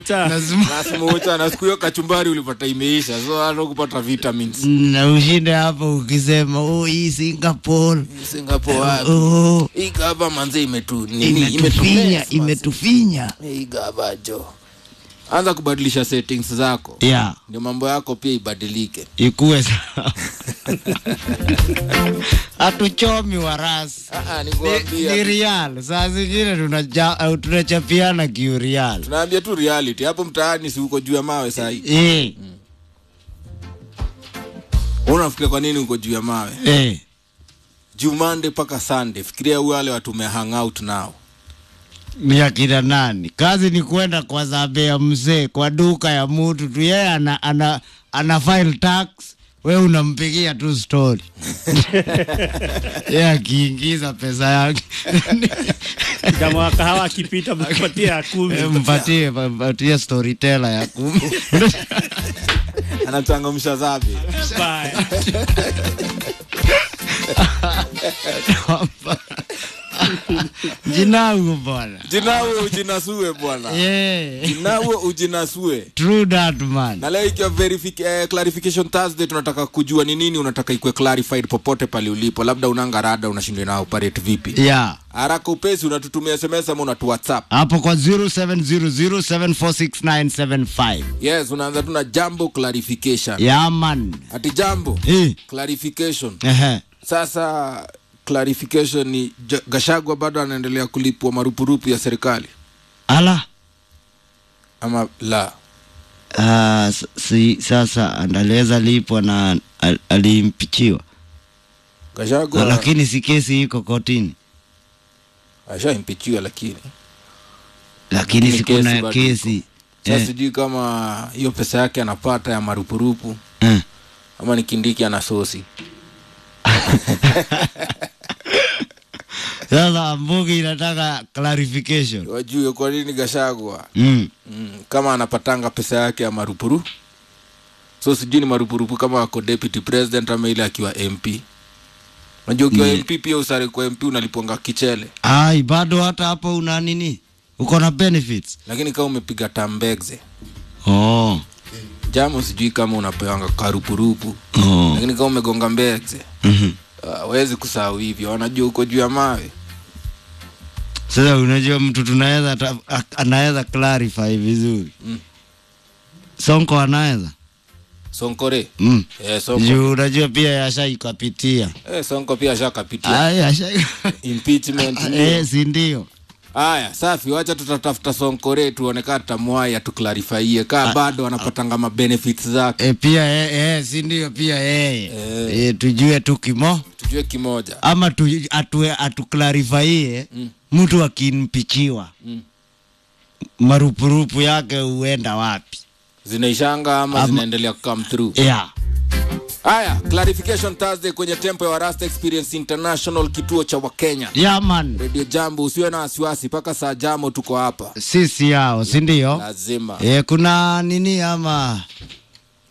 Lazima nasmucha na siku hiyo kachumbari ulipata imeisha so hata kupata vitamins na ushinde hapo ukisema oh, hii Singapore Singapore wapi oh, hii gava manze imetu nini imetufinya imetumess, manze. imetufinya. hii gava jo anza kubadilisha settings zako Yeah, ndio mambo yako pia ibadilike ikuwe sawa. Hatuchomi warasi Ah, ah, ni, nikuambia ni real. Saa zingine tunaja- au tunachapiana kiurial. tunaambia tu reality hapo mtaani si uko juu ya mawe sahi Eh, unafikiria kwa nini uko juu ya mawe eh. juu Monday mpaka Sunday fikiria wale watu ume hang out nao ni akina nani? Kazi ni kwenda kwa zabe ya mzee kwa duka ya mutu tu, yeye ana, ana, ana file tax, we unampigia tu story yeye akiingiza pesa yake Kama wa kahawa akipita mpatie ya kumi. Eh, mpatie mpatie storyteller ya kumi anachangamsha zabe Bye. jinangu bwana jinawe ujinasue bwana yeah. jinawe ujinasue true that man na leo ikiwa verific- eh, clarification thursday tunataka kujua ni nini unataka ikuwe clarified popote pale ulipo labda unanga rada unashindwa na operate vipi yeah haraka upesi unatutumia sms ama unatu whatsapp hapo kwa 0700746975 yes unaanza tu na jambo clarification yeah man ati jambo eh clarification ehe sasa clarification ni Ja- gashagwa bado anaendelea kulipwa marupurupu ya serikali ala ama la Ah, s- si, sasa andaliweza lipwa na al, alimpichiwa gashagwa lakini si kesi iko kotini ashaimpichiwa lakini lakini Ni si kesi kuna bado kesi sasa eh, sijui kama hiyo pesa yake anapata ya marupurupu eh. ama ni kindiki ana sosi sasa mbugi inataka clarification wajue kwa nini gashagwa mm. mm, kama anapatanga pesa yake ya marupuru so sijui ni marupurupu kama ako deputy president ama ile akiwa mp najua ukiwa Mm. mp pia usare kwa mp unaliponga kichele ai bado hata hapo una nini uko na benefits lakini kama umepiga tambegze oh. jamo sijui kama unapewanga karupurupu Oh. lakini kama umegonga mbegze mm-hmm. awezi kusahau hivyo wanajua uko juu ya mawe sasa unajua mtu tunaweza ta- a- anaweza clarify vizuri Mm. sonko anaweza sonkore mm. eh, sonko. juu unajua pia yashaikapitia Eh, sonko pia ashakapitia Ai, asha impeachment eh, si ndio haya safi wacha tutatafuta sonkore tuoneka tamwaya tuklarifie kaa bado anapatanga mabenefits zake e, pia eh, eh, si ndio pia yeye Eh. eh, tujue tu kimo tujue kimoja ama tu, atue, atuklarifaie mtu akinpichiwa Mm. marupurupu yake huenda wapi zinaishanga ama, Ama- zinaendelea come through yeah. haya clarification thursday kwenye tempo ya warasta experience international kituo cha wakenya yeah, man redio jambo usiwe na wasiwasi mpaka saa jamo tuko hapa sisi yao si ndio lazima e, kuna nini ama